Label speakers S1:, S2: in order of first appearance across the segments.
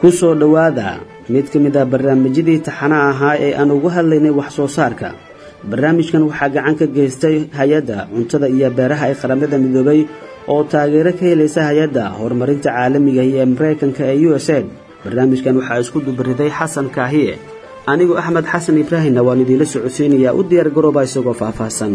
S1: ku soo dhowaada mid ka mid ah barnaamijyadii taxana ahaa ee aan ugu hadlaynay wax soo saarka barnaamijkan waxaa gacan ka geystay hay-adda cuntada iyo beeraha ee qaramada midoobay oo taageero ka helaysa hay-adda horumarinta caalamiga ee maraykanka ee u s aid barnaamijkan waxaa isku dubariday xasan kaahiye anigu axmed xasan ibraahimna waan idiinla socodsiinayaa u diyaar garooba isagoo faahfaahsan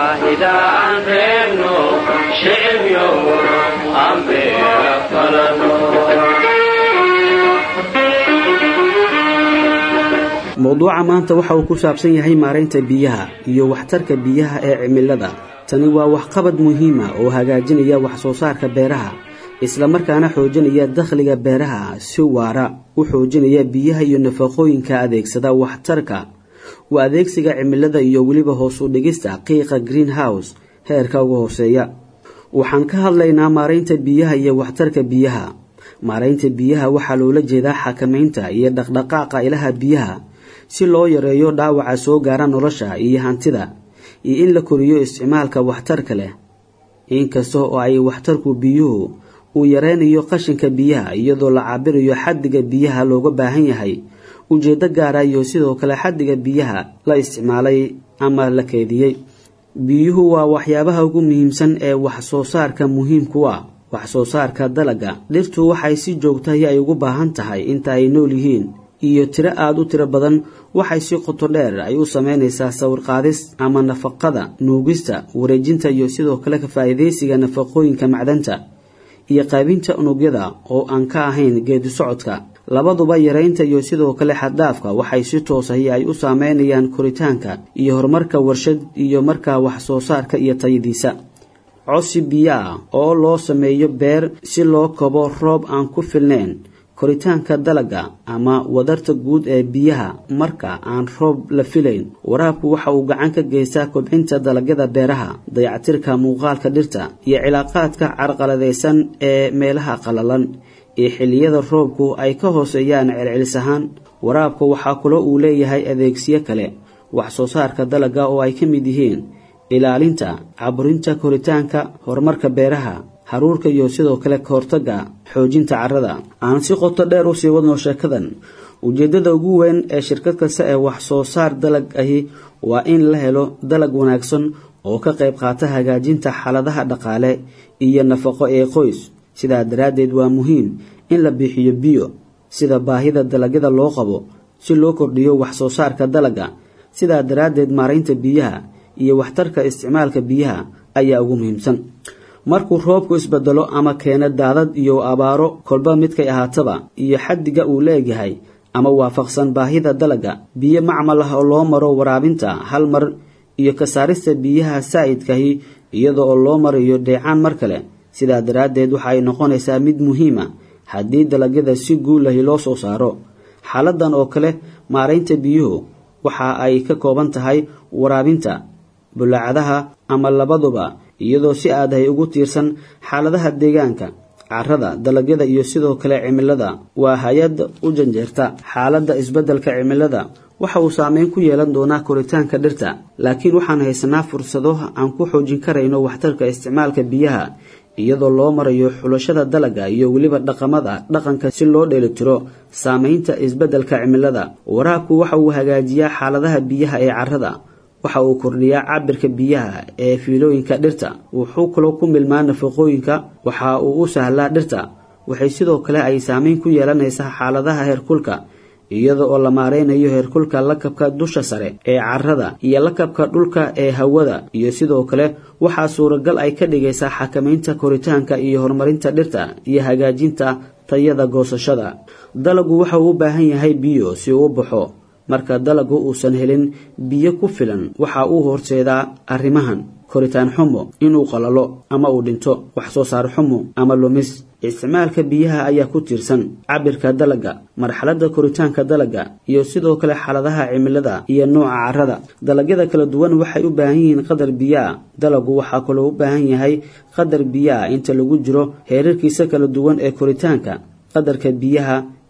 S1: mowduuca maanta waxa uu ku saabsan yahay maaraynta biyaha iyo waxtarka biyaha ee cimilada tani waa waxqabad muhiima oo hagaajinaya wax soo saarka beeraha islamarkaana xoojinaya dakhliga beeraha si waara u xoojinaya biyaha iyo nafaqooyinka adeegsada waxtarka u adeegsiga cimilada iyo weliba hoos u dhigista qiiqa greenhouse heerka ugu hooseeya waxaan ka hadlaynaa maaraynta biyaha iyo waxtarka biyaha maaraynta biyaha waxaa loola jeedaa xakamaynta iyo dhaqdhaqaaqa ilaha biyaha si loo yareeyo dhaawaca soo gaara nolosha iyo hantida iyo in la koriyo isticmaalka waxtarka leh inkasta oo ay waxtarku biyuhu uu yareynayo qashinka biyaha iyadoo la cabirayo xaddiga biyaha looga baahan yahay ujeeddo gaara iyo sidoo kale xaddiga biyaha la isticmaalay ama la keediyey biyuhu waa waxyaabaha ugu muhiimsan ee wax soo saarka muhiimku ah wax soo saarka dalaga dhirtu waxay si joogtahay ay ugu baahan tahay inta ay nool yihiin iyo tiro aada u tiro badan waxay si qoto dheer ay u sameynaysaa sawirqaadis ama nafaqada nuugista wareejinta iyo sidoo kale ka faa'iidaysiga nafaqooyinka macdanta iyo qaybinta unugyada oo aan ka ahayn geedi socodka labaduba yaraynta iyo sidoo kale xaddhaafka waxay si toosahi ay u saameynayaan koritaanka iyo horumarka warshad iyo markaa wax soo saarka iyo tayadiisa cosi biyo ah oo loo sameeyo beer si loo kobo roob aan ku filnayn koritaanka dalaga ama wadarta guud ee biyaha marka aan roob la filayn waraabku waxa uu gacan ka geystaa kobcinta dalagyada beeraha dayactirka muuqaalka dhirta iyo cilaaqaadka carqaladaysan ee meelaha qalalan ee xilliyada roobku ay ka hooseeyaan celcelis ahaan waraabku waxaa kaloo uu leeyahay adeegsiyo kale wax soo saarka dalaga oo ay ka mid yihiin ilaalinta caburinta koritaanka horumarka beeraha haruurka iyo sidoo kale kahortaga xoojinta carrada aan si qoto dheer usii wadno sheekadan ujeeddada ugu weyn ee shirkad kasta ee wax soo saar dalag ahi waa in la helo dalag wanaagsan oo ka qayb qaata hagaajinta xaaladaha dhaqaale iyo nafaqo ee qoys sidaa daraaddeed waa muhiim in la bixiyo biyo sida baahida dalagyada loo qabo si loo kordhiyo wax soo saarka dalagga sidaa daraaddeed maaraynta biyaha iyo waxtarka isticmaalka biyaha ayaa ugu muhiimsan markuu roobku isbedelo ama keeno daadad iyo abaaro kolba midkay ahaataba iyo xaddiga uu leegyahay ama waafaqsan baahida dalagga biyo macmal ah oo loo maro waraabinta hal mar iyo ka saarista biyaha saa'idkahi iyada oo loo marayo dheecaan mar kale sidaa daraaddeed waxa ay noqonaysaa mid muhiima haddii dalagyada si guulahi loo soo saaro xaaladan oo kale maaraynta biyuhu waxa ay ka kooban tahay waraabinta bulaacadaha ama labaduba iyadoo si aadahay ugu tiirsan xaaladaha deegaanka carrada dalagyada iyo sidoo kale cimilada waa hay-ad u janjeerta xaaladda isbeddelka cimilada waxa uu saameyn ku yeelan doonaa koritaanka dhirta laakiin waxaan haysanaa fursado aan ku xoojin karayno waxtarka isticmaalka biyaha iyadoo loo marayo xulashada dalagga iyo weliba dhaqamada dhaqanka si loo dheelitiro saameynta isbeddelka cimilada waraabku waxa uu hagaajiyaa xaaladaha biyaha ee carrada waxa uu kordhiyaa cabirka biyaha ee fiilooyinka dhirta wuxuu kaloo ku milmaa nafaqooyinka waxa uu u sahlaa dhirta waxay sidoo kale ay saameyn ku yeelanaysaa xaaladaha heerkulka iyada oo la maareynayo heerkulka lakabka dusha sare ee carrada iyo lakabka dhulka ee hawada iyo sidoo kale waxaa suuragal ay ka dhigaysaa xakamaynta koritaanka iyo horumarinta dhirta iyo hagaajinta tayada goosashada dalagu waxa uu u baahan yahay biyo si uu u baxo marka dalagu uusan helin biyo ku filan waxa uu horseedaa arrimahan koritaan xumo inuu qalalo ama uu dhinto wax soo saar xumo ama lumis isticmaalka biyaha ayaa ku tiirsan cabirka dalagga marxaladda koritaanka dalagga iyo sidoo kale xaaladaha cimilada iyo nooca carrada dalagyada kala duwan waxay u baahan yihiin qadar biyoa dalagu waxaa kaloo u baahan yahay qadar biyoa inta lagu jiro heerarkiisa kala duwan ee koritaanka qadarka biyaha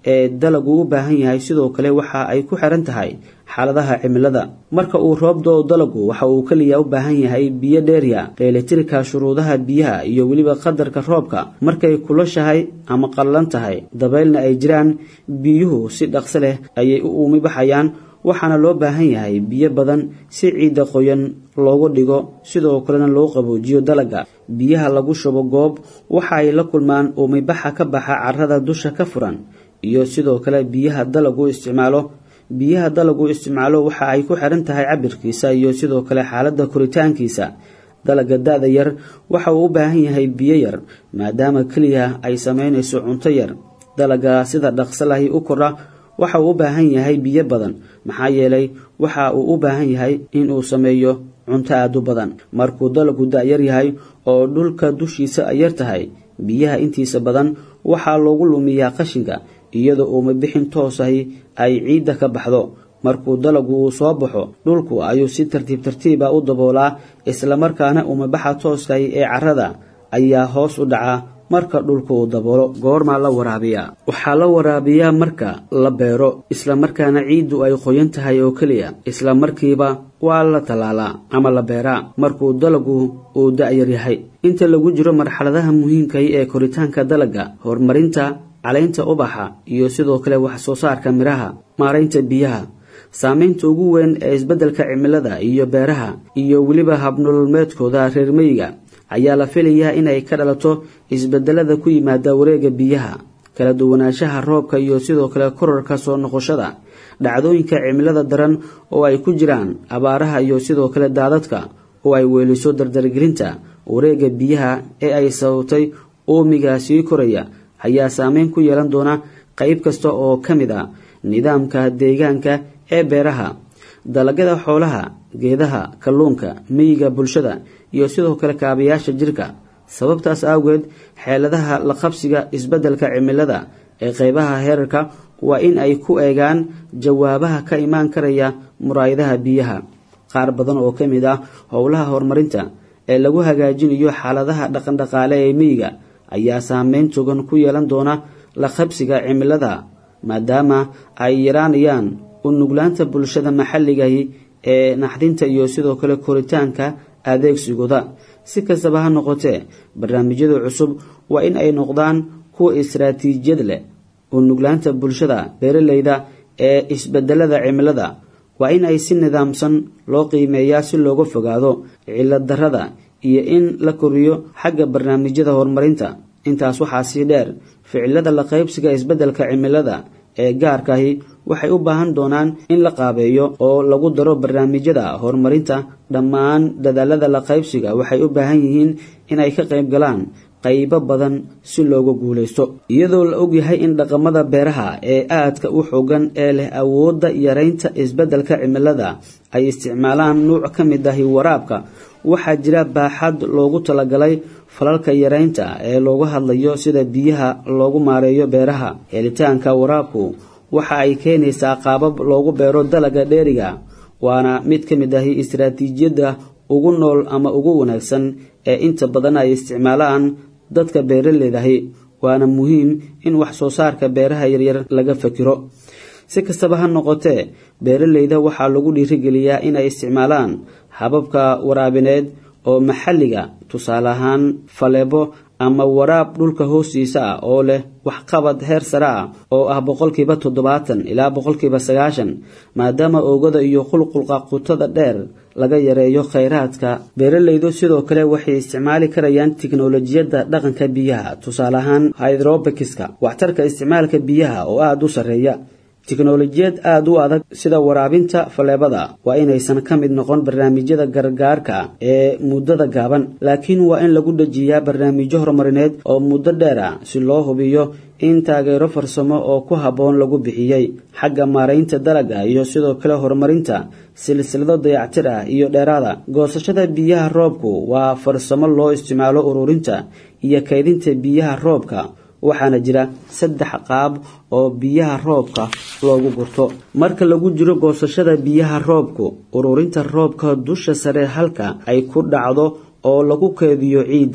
S1: ee dalagu u baahan yahay sidoo kale waxa ay ku xiran tahay xaaladaha cimilada marka uu roob doo dalagu waxa uu keliya u baahan yahay biyo dheerya dheelitirka shuruudaha biyaha iyo weliba qadarka roobka markay kulashahay ama qallan tahay dabeylna ay jiraan biyuhu si dhaqso leh ayay u uumi baxayaan waxaana loo baahan yahay biyo badan si ciidda qoyan loogu dhigo sidoo kalena loo qaboojiyo dalagga biyaha lagu shubo goob waxa ay la kulmaan uumibaxa ka baxa carrada dusha ka furan iyo sidoo kale biyaha dalagu isticmaalo biyaha dalagu isticmaalo waxa ay ku xiran tahay cabirkiisa iyo sidoo kale xaaladda koritaankiisa dalagga da-da yar waxa uu u baahan yahay biyo yar maadaama keliya ay samaynayso cunto yar dalagga sida dhaqso lahi u kordha waxa uu u baahan yahay biyo badan maxaa yeelay waxa uu u baahan yahay inuu sameeyo cunto aada u badan markuu dalagu da-yar yahay oo dhulka dushiisa ay yar tahay biyaha intiisa badan waxaa loogu lumiyaa qashinka iyadoo uumabixin toosahi ay ciidda ka baxdo markuu dalagu uu soo baxo dhulku ayuu si tartiib tartiiba u daboolaa islamarkaana uumabaxa tooskahi ee carrada ayaa hoos u dhacaa marka dhulku uu daboolo goormaa la waraabiyaa waxaa la waraabiyaa marka la beero islamarkaana ciiddu ay qoyan tahay oo keliya isla markiiba waa la tallaalaa ama la beeraa markuu dalagu uu da-yar yahay inta lagu jiro marxaladaha muhiimkahi ee koritaanka dalagga horumarinta calaynta ubaxa iyo sidoo kale wax soo saarka midhaha maaraynta biyaha saameynta ugu weyn ee isbeddelka cimilada iyo beeraha iyo weliba habnololmeedkooda reer meyiga ayaa la filayaa inay ka dhalato isbedelada ku yimaada wareega biyaha kala duwanaanshaha roobka iyo sidoo kale korarka soo noqoshada dhacdooyinka cimilada daran oo ay ku jiraan abaaraha iyo sidoo kale daadadka oo ay weeliso dardargelinta wareega biyaha ee ay sababtay uumiga sii koraya ayaa saameyn ku yeelan doona qayb kasta oo ka mid a nidaamka deegaanka ee beeraha dalagyada xoolaha geedaha kalluunka meyiga bulshada iyo sidoo kale kaabayaasha jirka sababtaas awgeed xeeladaha la qabsiga isbeddelka cimilada ee qaybaha heerarka waa in ay ku eegaan jawaabaha ka imaan karaya muraayadaha biyaha qaar badan oo ka mid ah howlaha horumarinta ee lagu hagaajinayo xaaladaha dhaqandhaqaale ee meyiga ayaa saameyn togan ku yeelan doona la qabsiga cimilada maadaama ay yaraanayaan u nuglaanta bulshada maxalligahi ee naxdinta iyo sidoo kale koritaanka adeegsigooda si kastaba ha noqotee barnaamijyada cusub waa in ay noqdaan kuwa istaraatiijiyad leh u nuglaanta bulshada beeraleyda ee isbedelada cimilada waa in ay si nidaamsan loo qiimeeyaa si looga fogaado cilad darrada iyo in la koriyo xagga barnaamijyada horumarinta intaas waxaa sii dheer ficilada la qaybsiga isbeddelka cimilada ee gaarkaahi waxay u baahan doonaan in la qaabeeyo oo lagu daro barnaamijyada horumarinta dhammaan dadaalada la qaybsiga waxay u baahan yihiin inay ka qayb galaan qaybo badan si looga guulaysto iyadoo la ogyahay in dhaqamada beeraha ee aadka u xoogan ee leh awoodda yaraynta isbeddelka cimilada ay isticmaalaan nuuc ka mid ahi waraabka waxaa jira baaxad loogu talagalay falalka yaraynta ee looga hadlayo sida biyaha loogu maareeyo beeraha helitaanka waraabku waxa ay keenaysaa qaabab loogu beero dalaga dheeriga waana mid ka mid ahi istaraatiijiyadda ugu nool ama ugu wanaagsan ee inta badan ay isticmaalaan dadka beeraleydahi waana muhiim in wax soo saarka beeraha yaryar laga fakiro si kastaba ha noqotee beeraleyda waxaa lagu dhiirigeliyaa inay isticmaalaan hababka waraabineed oo maxalliga tusaale ahaan faleebo ama waraab dhulka hoostiisa ah oo leh waxqabad heer sare ah oo ah boqolkiiba toddobaatan ilaa boqolkiiba sagaashan maadaama oogada iyo qulqulqa qutada dheer laga yareeyo khayraadka beeraleydu sidoo kale waxay isticmaali karayaan tiknolojiyadda dhaqanka biyaha tusaale ahaan hydrobikiska waxtarka isticmaalka biyaha oo aada u sarreeya tiknolojiyad aada u adag sida waraabinta faleebada waa inaysan ka mid noqon barnaamijyada gargaarka ee muddada gaaban laakiin waa in lagu dejiyaa barnaamijyo horumarineed oo muddo dheer ah si loo hubiyo in taageero farsamo oo ku habboon lagu bixiyey xagga maaraynta dalagga iyo sidoo kale horumarinta silsilado dayactir ah iyo dheeraada goosashada biyaha roobku waa farsamo loo isticmaalo ururinta iyo kaydinta biyaha roobka waxaana jira saddex qaab oo biyaha roobka loogu gurto marka lagu jiro goosashada biyaha roobku ururinta roobka dusha sare halka ay ku dhacdo oo lagu keediyo ciidda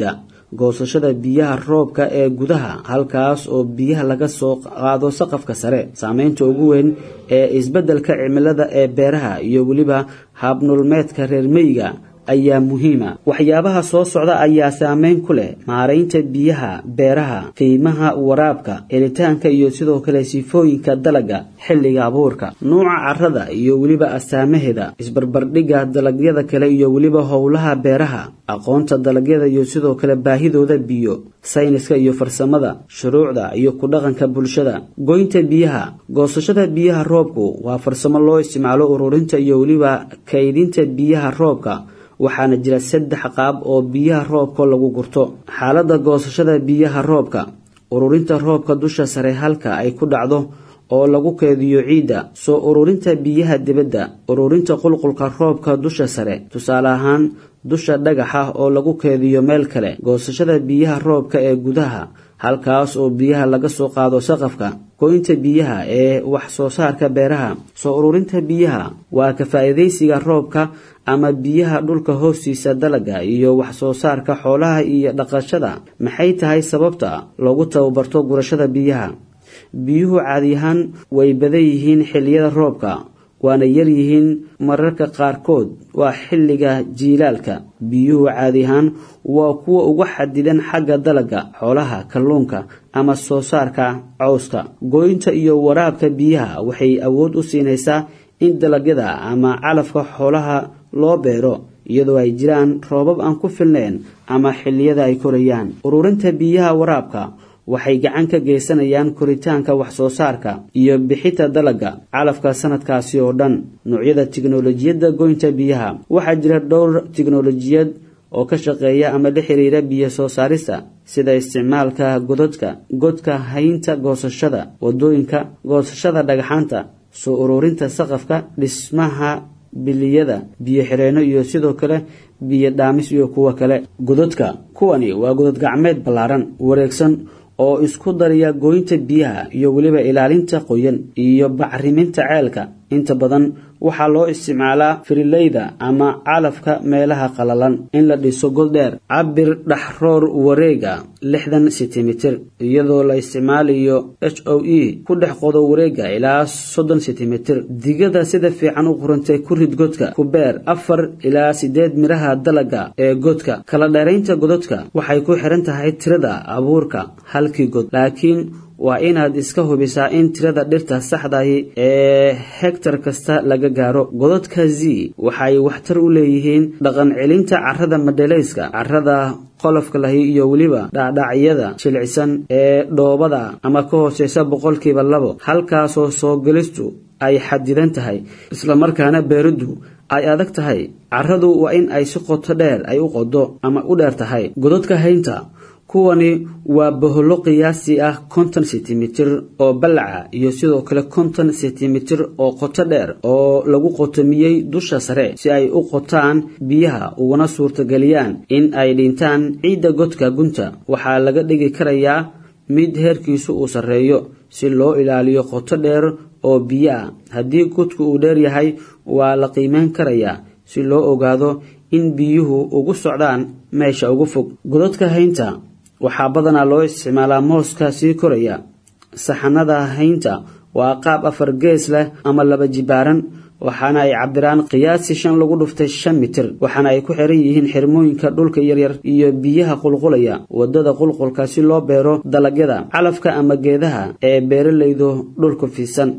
S1: goosashada biyaha roobka ee gudaha halkaas oo biyaha laga soo qaado saqafka sare saameynta ugu weyn ee isbeddelka cimilada ee beeraha iyo weliba habnulmeedka reer meyga ayaa muhiima waxyaabaha soo socda ayaa saameyn ku leh maaraynta biyaha beeraha qiimaha waraabka helitaanka iyo sidoo kale sifooyinka dalaga xilliga abuurka nuuca carrada iyo weliba astaamaheeda isbarbardhigga dalagyada kale iyo weliba howlaha beeraha aqoonta dalagyada iyo sidoo kale baahidooda biyo sayniska iyo farsamada shuruucda iyo ku dhaqanka bulshada goynta biyaha goosashada biyaha roobku waa farsamo loo isticmaalo ururinta iyo weliba kaydinta biyaha roobka waxaana jira saddex qaab oo biyaha roobka lagu gurto xaaladda goosashada biyaha roobka ururinta roobka dusha sare halka ay ku dhacdo oo lagu keediyo ciidda soo ururinta biyaha dibadda ururinta qulqulka roobka dusha sare tusaale ahaan dusha dhagaxa oo lagu keediyo meel kale goosashada biyaha roobka ee gudaha halkaas oo biyaha laga soo qaado saqafka goynta biyaha ee wax soo saarka beeraha soo ururinta biyaha waa ka faa'iidaysiga roobka ama biyaha dhulka hoostiisa dalaga iyo wax soo saarka xoolaha iyo dhaqashada maxay tahay sababta loogu tababarto gurashada biyaha biyuhu caadi ahaan way badan yihiin xilliyada roobka waana yar yihiin mararka qaarkood waa xilliga jiilaalka biyuhu caadi ahaan waa kuwa uga xadidan xagga dalaga xoolaha kalluunka ama soo saarka cawska gooynta iyo waraabka biyaha waxay awood u siinaysaa in dalagyada ama calafka xoolaha loo beero iyadoo ay jiraan roobab aan ku filnayn ama xilliyada ay korayaan ururinta biyaha waraabka waxay gacan ka geysanayaan koritaanka wax soo saarka iyo bixita dalaga calafka sanadkaasi oo dhan noocyada tiknolojiyadda goynta biyaha waxaa jira dhowr tiknolojiyad oo ka shaqeeya ama la xiriira biyo soo saarista sida isticmaalka gododka godka haynta goosashada wadooyinka goosashada dhagaxaanta soo ururinta saqafka dhismaha biliyada biyo xireenno iyo sidoo kale biyo dhaamis iyo kuwa kale gododka kuwani waa godod gacmeed ballaaran wareegsan oo isku daraya gooynta biyaha iyo weliba ilaalinta qoyan iyo bacriminta ceelka inta badan waxaa loo isticmaalaa firileyda ama calafka meelaha qalalan in la dhiso god dheer cabir dhaxroor wareega lixdan sentimitir iyadoo la isticmaalayo h o e ku dhex qodo wareega ilaa soddon sentimitir digada sida fiican u qurantay ku rid godka ku beer afar ilaa sideed miraha dalaga ee godka kala dheeraynta gododka waxay ku xiran tahay tirada abuurka halkii god laakiin waa inaad iska hubisaa in tirada dhirta saxdahi ee hegtar kasta laga gaaro gododka z waxay waxtar u leeyihiin dhaqan celinta carrada madhelayska carrada qolofka lahi iyo weliba dhaadhacyada jilcisan ee dhoobada ama ka hooseysa boqolkiiba labo halkaasoo soo gelistu ay xadidan tahay islamarkaana beeriddu ay adag tahay carradu waa in ay si qoto dheer ay u qodo ama u dheer tahay gododka haynta kuwani waa bohollo qiyaasi ah konton sentimitir oo ballaca iyo sidoo kale konton sentimitir oo qoto dheer oo lagu qotomiyey dusha sare si ay u qotaan biyaha uguna suurtageliyaan in ay dhintaan ciidda godka gunta waxaa laga dhigi karayaa mid heerkiisu uu sarreeyo si loo ilaaliyo qoto dheer oo biyo ah haddii godku uu dheer yahay waa la qiimeyn karayaa si loo ogaado in biyuhu ugu socdaan meesha ugu fog gododka haynta waxaa badanaa loo isticmaalaa mooska sii koraya saxanada haynta waa qaab afar gees leh ama laba jibaaran waxaana ay cabiraan qiyaasi shan lagu dhuftay shan mitir waxaana ay ku xiran yihiin xirmooyinka dhulka yaryar iyo biyaha qulqulaya wadada qulqulka si loo beero dalagyada calafka ama geedaha ee beeralaydu dhulku fiisan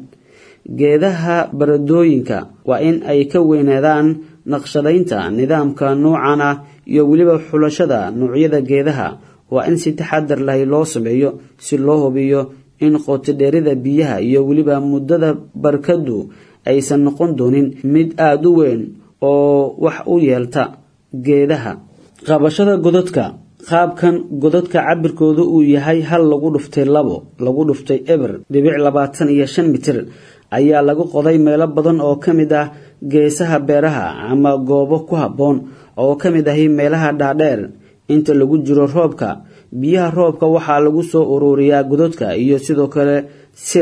S1: geedaha baradooyinka waa in ay ka weynaadaan naqshadaynta nidaamka noocan ah iyo weliba xulashada noocyada geedaha waa in si taxadar lahi loo sameeyo si loo hubiyo in qootidheerida biyaha iyo weliba muddada barkadu aysan noqon doonin mid aada u weyn oo wax u yeelta geedaha qabashada gododka qaabkan gododka cabirkooda uu yahay hal lagu dhuftay labo lagu dhuftay eber dhibic labaatan iyo shan mitir ayaa lagu qoday meelo badan oo ka mid ah geesaha beeraha ama goobo ku habboon oo ka mid ahi meelaha dhaadheer inta lagu jiro roobka biyaha roobka waxaa lagu soo uruuriyaa gododka iyo sidoo kale silt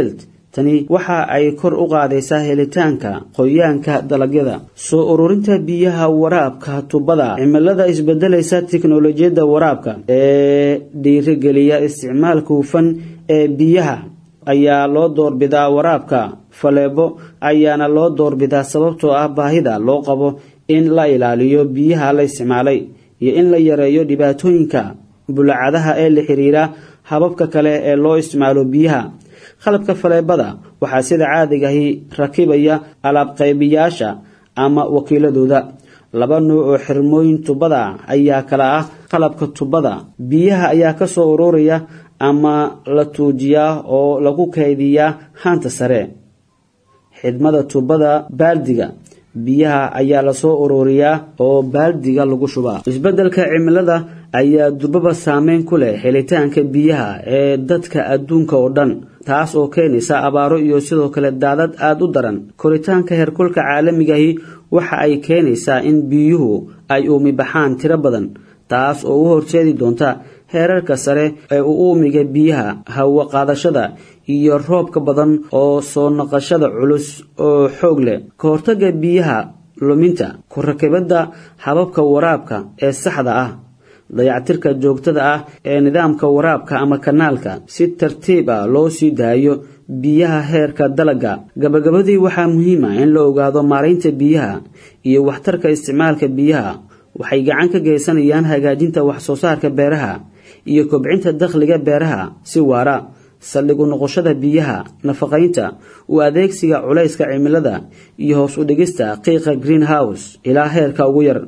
S1: tani waxa ay kor u qaadaysaa helitaanka qoyaanka dalagyada soo ururinta biyaha waraabka tubada cimilada isbedelaysa tiknolojiyadda waraabka ee dhiirigeliya isticmaalka hufan ee biyaha ayaa loo doorbidaa waraabka faleebo ayaana loo doorbidaa sababtoo ah baahida loo qabo in la ilaaliyo biyaha la isticmaalay iyo in la yareeyo dhibaatooyinka bulacadaha ee la xiriira hababka kale ee loo isticmaalo biyaha qalabka faleebada waxaa sida caadigahi rakibaya alaabqaybiyaasha ama wakiiladooda laba nuuc oo xirmooyin tubada ayaa kala ah qalabka tubada biyaha ayaa kasoo ururaya ama la tuujiyaa oo lagu kaydiyaa haanta sare xidhmada tubada baaldiga biyaha ayaa lasoo ururiyaa oo baaldiga lagu shubaa isbeddelka cimilada ayaa durbaba saameyn ku leh helitaanka biyaha ee dadka adduunka oo dhan taas oo keenaysa abaaro iyo sidoo kale daadad aada u daran koritaanka heerkulka caalamigahi waxa ay keenaysaa in biyuhu ay uumi baxaan tiro badan taas oo u horseedi doonta heerarka sare ee u uumiga biyaha hawo qaadashada iyo roobka badan oo soo naqashada culus oo xoog leh ka hortagga biyaha luminta ku rakibadda hababka waraabka ee saxda ah dayactirka joogtada ah ee nidaamka waraabka ama kanaalka si tartiib ah loo sii daayo biyaha heerka dalagga gabagabadii waxaa muhiim ah in la ogaado maaraynta biyaha iyo waxtarka isticmaalka biyaha waxay gacan ka geysanayaan hagaajinta wax soo saarka beeraha iyo kobcinta dakhliga beeraha si waara saldhig u noqoshada biyaha nafaqaynta u adeegsiga culayska cimilada iyo hoos u dhigista qiiqa greenhouse ilaa heerka ugu yar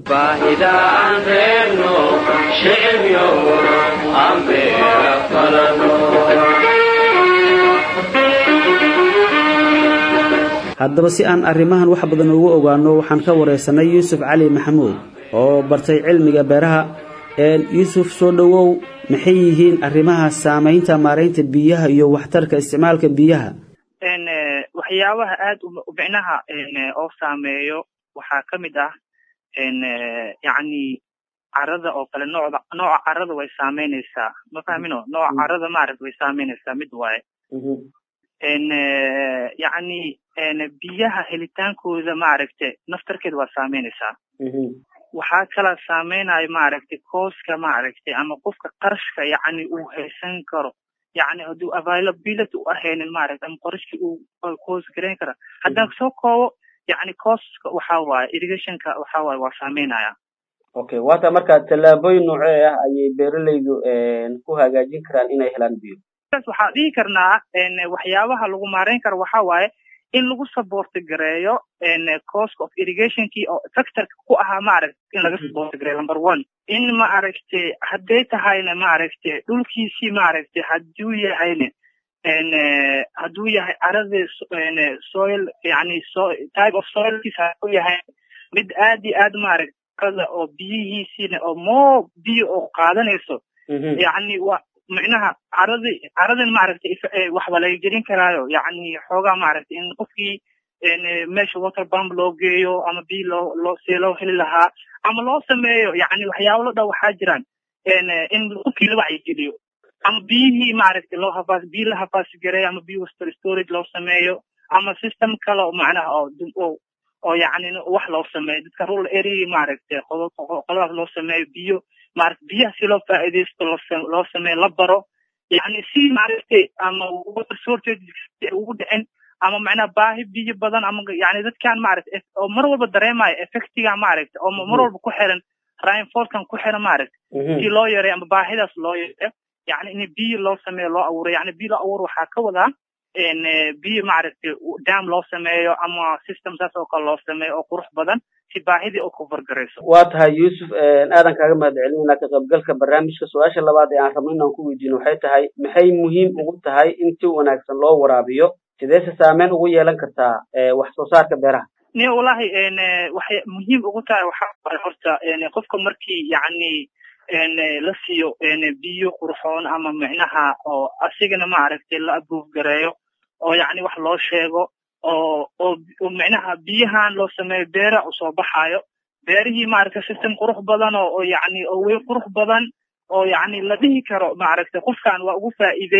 S1: haddaba si aan arrimahan wax badan ugu ogaano waxaan ka wareysanay yuusuf cali maxamuud oo bartay cilmiga beeraha yuusuf soo dhowow maxay yihiin arrimaha saamaynta maaraynta biyaha iyo waxtarka isticmaalka biyaha
S2: waxyaabaha aada micnaha oo saameeyo waxaa ka mid ah yacni carada oo kale noocda nooca carada way saameynaysaa ma fahmino nooca carada maaragta way saameynaysaa mid waaye yacni biyaha helitaankooda maaragta naftarkeeda waa saameynaysaa waxaa kala saameynayo maaragtay kooska maaragtay ama qofka qarashka yacni uu haysan karo yacni hadduu availability u ahaynin maaragta ama qarashki uu koos garayn kara haddaan soo koobo yacni kooska waxaa waaye irrigationka waxaa waaye waa saameynaya
S1: okay waata marka tallaabooyin noocee ah ayay beeralaydu ku hagaajin karaan inay helaan biyo
S2: waxaa dhihi karnaa waxyaabaha lagu maareyn karo waxaa waaye in lagu saboorti gareeyo cost of irrigationkii oo factorka ku ahaa maaragta in laga saboorti gareeyo number one in maaragtay hadday tahayna maaragtay dhulkiisii maaragtay hadduu yahayna hadduu yahay carada soil yani so type of soilkiisa hadduu yahay mid aad iyo aad maaragta carada oo biyihiisiina oo moo biyo oo qaadanayso yani wa micnaha caradi caradan maaragtay waxba laga gelin karaayo yacni xoogaa maaragtay in qofkii meesha water bump loo geeyo ama biyo loo loo see loo heli lahaa ama loo sameeyo yacni waxyaabo lo dhan waxaa jiraan in qofkii la wacyigeliyo ama biyihii maaragtay loo hafaas biyo la hafaasi gareeyo ama biyo water storage loo sameeyo ama system kale oo macnaha oo oo yacni wax loo sameeyo dadka rural area maaragtay qoladaas loo sameeyo biyo maarata biyaha si loo faa'iidaysto loo sameeyo la baro yacni si maaragtay ama water shortage ugu dhicin ama macnaha baahi biyo badan ama yani dadkan maaragtay oo mar walba dareemayo effectiga maaragtay oo mar walba ku xiran rainfortkan ku xiran maaragtay si loo yareeyo ama baahidaas loo yareeyo yacni in biyo loo sameeyo loo abuuro yacni biyo loo abuuro waxaa ka wadaa biyo maaragtay dam loo sameeyo ama system saas oo kale loo sameeyo oo qurux badan si baahidii oo kufargarayso
S1: waa tahay yuusuf aadan kaaga mahad celinayna ka qaybgalka barnaamijka su-aasha labaad ee aan rabno inaan ku weydiino waxay tahay maxay muhiim ugu tahay in si wanaagsan loo waraabiyo sideese saameyn ugu yeelan kartaa wax soo saarka beeraha
S2: ni wallahi waxay muhiim ugu tahay waxaa waay horta qofka markii yacni la siiyo biyo qurxoon ama micnaha oo asigana maaragtay la abuuf gareeyo oo yacni wax loo sheego oo oo micnaha biyahan loo sameeyo beera usoo baxaayo beerihii maaragtay system qurux badan oo oo yacni oo wey qurux badan oo yacni la dhihi karo maaragtay qofkan waa ugu faa'iiday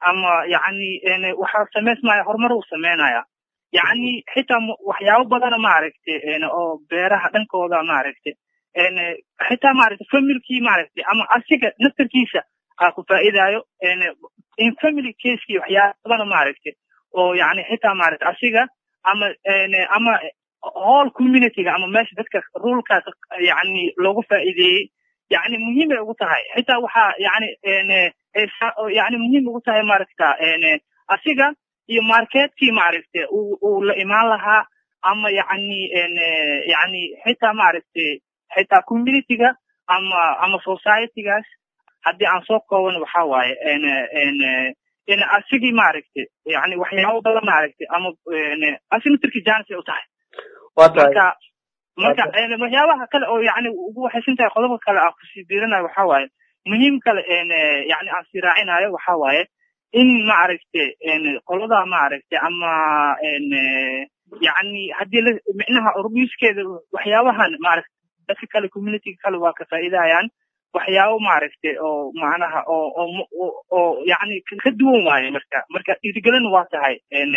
S2: ama yacni waxaa samaysmaya horumar uu sameynaya yacni xitaa waxyaabo badana maaragtay oo beeraha dhankooda maaragtay xitaa maaragtay familkii maaragtay ama asiga naftarkiisa aa ku faa'iidayo in family casekii waxyaaba badana maaragtay oo yacni xitaa maaragtay asiga ama ama whole communityga ama meesha dadka rulkaas yacni loogu faa'iideeyey yacni muhiim ay ugu tahay xitaa waxaa yacni yacni muhiim ugu tahay maaragta asiga iyo marketkii maaragtay uu uu la imaan lahaa ama yacni yacni xitaa maaragtay xitaa communityga ama ama societygaas haddii aan soo kooban waxa waaye in asigii maaragtay yani waxyaabo badan maaragtay ama asiga naftarkii janis ay u tahay marka marka waxyaabaha kale oo yani ugu waxaysan tahay qodobka kale aan kusii diiranayo waxa waaye muhiim kale yani aan sii raacinayo waxa waaye in maaragtay qolada maaragtay ama yani haddii la micnaha urbiiskeeda waxyaabahan maaragtay dadka kale communityga kale waa ka faa'iidayaan waxyaabo maaragtay oo macnaha oo oo oo yani ka duwan waaye marka marka dhiirigelin waa tahay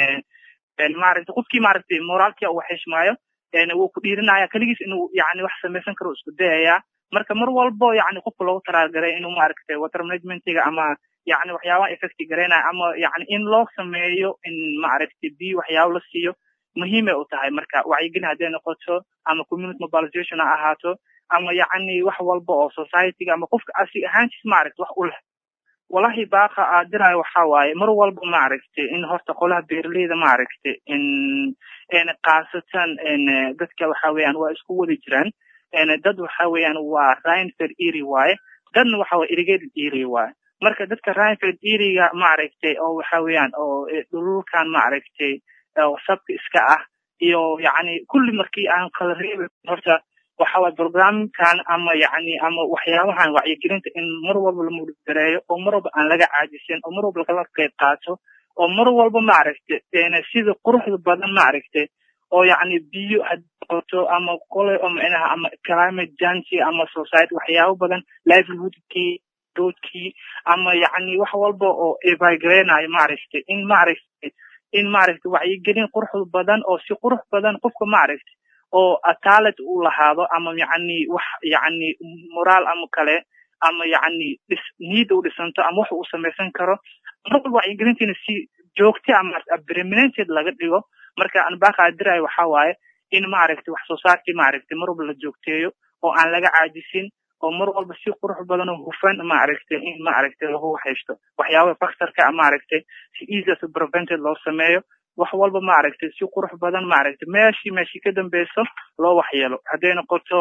S2: maaragtay qofkii maaragtay moraalkii uu xishmaayo wuu ku dhiirinaya keligiis inuu yani wax samaysan karo isku dayaya marka mar walbo yani qofka loogu talagalay inuu maaragtay water managementiga ama yani waxyaabaha effecti garaynaya ama yani in loo sameeyo in maaragtay biyo waxyaabo la siiyo muhiimay u tahay marka wacyigelin hadday noqoto ama community mobilization ha ahaato ama yacni wax walba oo societyga ama qofka asig ahaantiis maaragta wax u leh walahi baaqa aad dirayo waxa waaye mar walba maaragtay in horta qolaha beeraleyda maaragtay in khaasatan dadka waxa weeyaan waa isku wadi jiraan dad waxa weeyaan waa rainford eri waaye dadna waxa waa irrigated eri waaye marka dadka rainford eriga maaragtay oo waxa weeyaan oo dhululkan maaragtay oo sabka iska ah iyo yacni kulli markii aan kala reebin horta waxa waye programkan ama yacni ama waxyaabahan wacyigelinta in mar walba la mudgareeyo oo mar walba aan laga caajisin oo mar walba lagala qayb qaato oo mar walba maaragtay sida quruxda badan maaragtay oo yacni biyo hadqoto ama qole oo micnaha ama climate change ama society waxyaabo badan livelihoodkii doodkii ama yacni wax walba oo evagreenayo maaragtay in maaragtay in maaragtay wacyigelin quruxda badan oo si qurux badan qofka maaragtay oo talent uu lahaado ama yacni wax yacni moraal ama kale ama yacni dhis niyadda u dhisanto ama wax uu samaysan karo mar walba wacyigelintiina si joogta ama permanented laga dhigo marka aan baaqaa dirayo waxa waaye in maaragtay wax soo saarkii maaragtay mar walba la joogteeyo oo aan laga caajisin oo mar walba si qurux badan oo hufan maaragtay in maaragtay lagu haysto waxyaabaha factorka maaragtay si easy to prevented loo sameeyo wax walba maaragtay si qurux badan maaragtay meeshii meeshii ka dambeyso loo waxyeelo hadday noqoto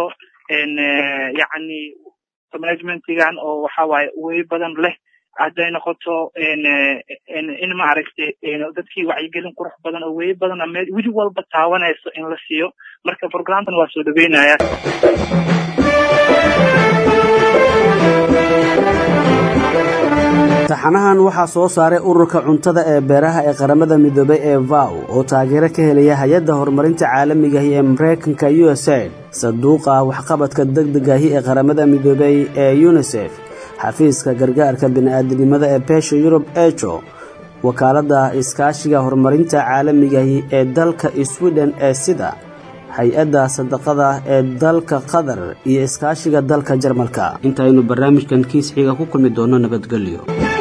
S2: yacni managementigan oo waxa waaye way badan leh hadday noqoto in maaragtay dadkii wacyigelin qurux badan oo wey badan weli walba taawanayso in la siiyo marka programkan waa soo dhaweynaya
S1: taxanahan waxaa soo saaray ururka cuntada ee beeraha ee qaramada midoobay ee vow oo taageero ka helaya hay-adda horumarinta caalamigahi ee mareykanka u s aid sanduuqa waxqabadka degdegahi ee qaramada midoobay ee unisef xafiiska gargaarka bini'aadanimada ee beesha yurub ejo wakaaladda iskaashiga horumarinta caalamigahi ee dalka swiden ee sida hay-adda sadaqada ee dalka qatar iyo iskaashiga dalka jarmalka intaynu barnaamijkan kiis xiga ku kulmi doonno nabadgelyo